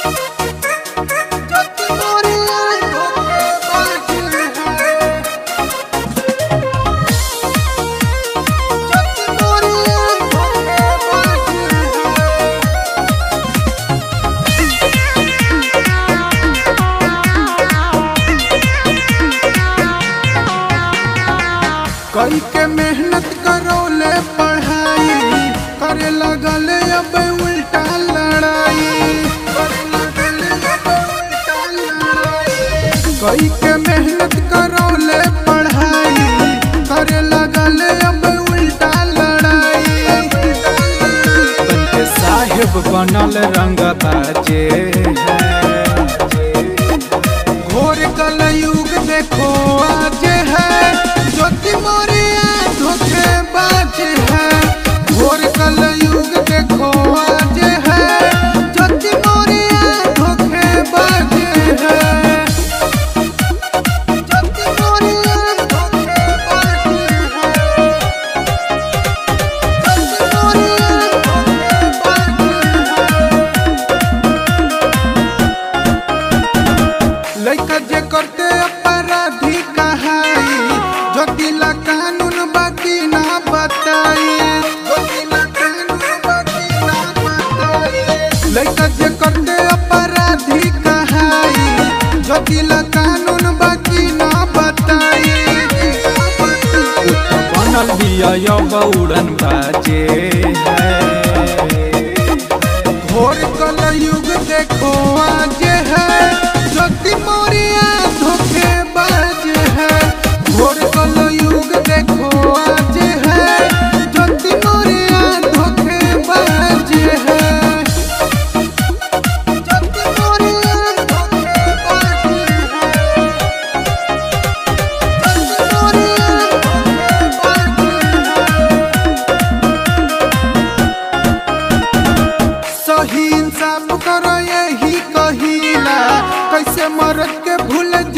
कई के मेहनत करौले पढ़ाई करे लगल अब उल्टा लड़ाई करे लगल अब उल्टा लड़ाई। कई के मेहनत करौले पढ़ाई करे लगल अब उल्टा लड़ाई बनके साहेब बनल रंग बाजे घोर कल युग देखो आज है ज्योति मोरिया धोखे बाज है घोर कल युग देखो आज है ज्योति मोरिया धोखे बाज है ज्योति मोरिया धोखे बाज है ज्योति मोरिया धोखे बाज है लइका जे करते अपराधी कहाई जो दिला कानून बाकी ना बताई जो दिला कानून बाकी ना बताई लइका जे करते अपराधी कहाई जो दिला कानून बाकी ना बताई बनल बिया उड़न बाजे घोर कल युग देखो आज है ज्योति मोरिया धोखे बाज है घोर कल युग देखो आज है ज्योति मोरिया धोखे बाज है ज्योति मोरिया धोखे बाज है ज्योति मोरिया धोखे बाज है सही इंसाफ करो यही कहिला कैसे मरद के भूल